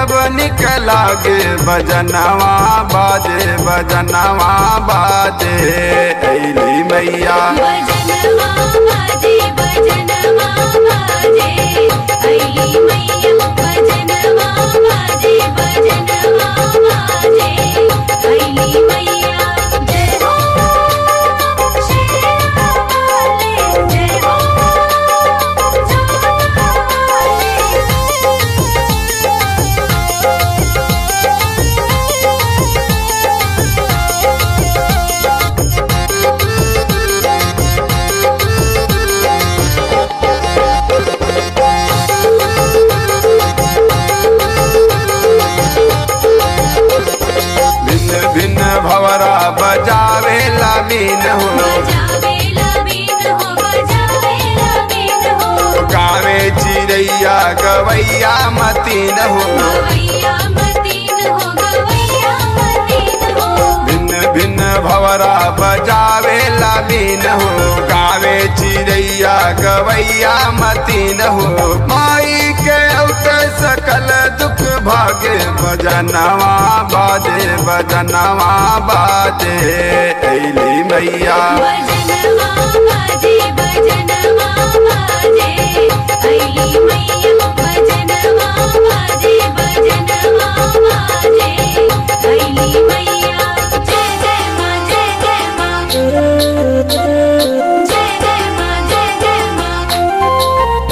जब निकला गे बजनवा बाजे बजनवा बाजे ऐली मैया भजनवा बाजे भजनवा बाजे अली मैया भजनवा बाजे भजनवा बाजे अली मैया जय हो शेरावाले जय हो भिन्न भिन्न भवरा बजावे लामीन हो बजावेला बीन हो बजावेला बीन हो गावे चिड़ैया गवैया मतीन हो गवैया मतीन हो गवैया मतीन हो भिन्न भिन्न भवरा बजावे लामीन हो गावे चिड़ैया गवैया मतीन हो माई के औते सकल दुख भागे बजनवा बाजे बजनवा बाजे ऐली मैया भजनवा बाजे भजनवा बाजे अली मैया भजनवा बाजे भजनवा बाजे अली मैया जय जय माँ जय जय माँ जय जय माँ जय जय माँ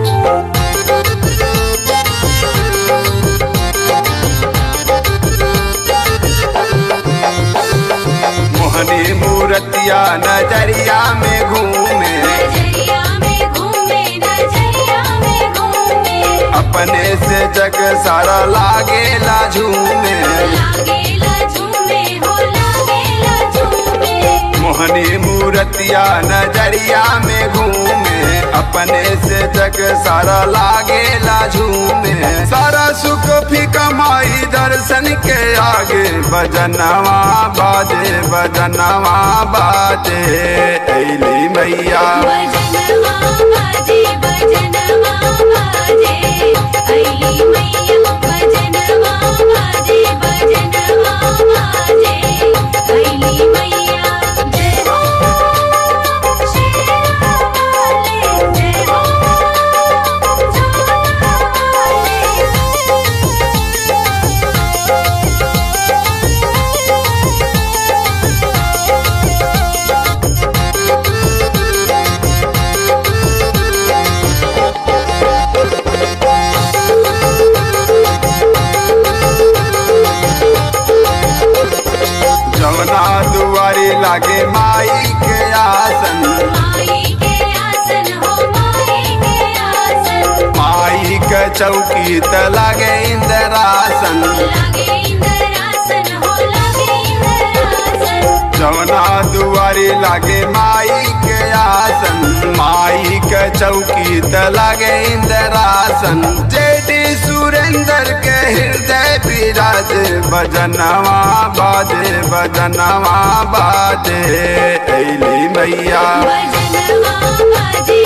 मोहनी मूर्तिया नजरिया में घूमे नजरिया में घूमे नजरिया में घूमे अपने से जग सारा लागेला झूमे लागेला झूमे हो लागेला झूमे मोहनी मूर्तिया नजरिया में घूमे अपने से जग सारा लागेला झूमे सारा सुख फीका माई दर्शन के आगे बजनवा बाजे बजनवा बाजे ऐली मैया भजनवा बाजे भजनवा बाजे अली मैया भजनवा बाजे भजनवा बाजे अली मैया जय हो शेरावाले जय हो जवना दुआरी लागे माई के आसन माई के आसन हो माई के आसन माई के चौकी त लागे इंदरासन लागे इंद्रासन हो लागे इंद्रासन जवना दुआरी लागे माई के आसन माई के चौकी त लागे इंदरासन जेडी सुरेंद्र के हृदय विराज बजनवा बाजे बजनवा बाजे ऐली मैया भजनवा बाजे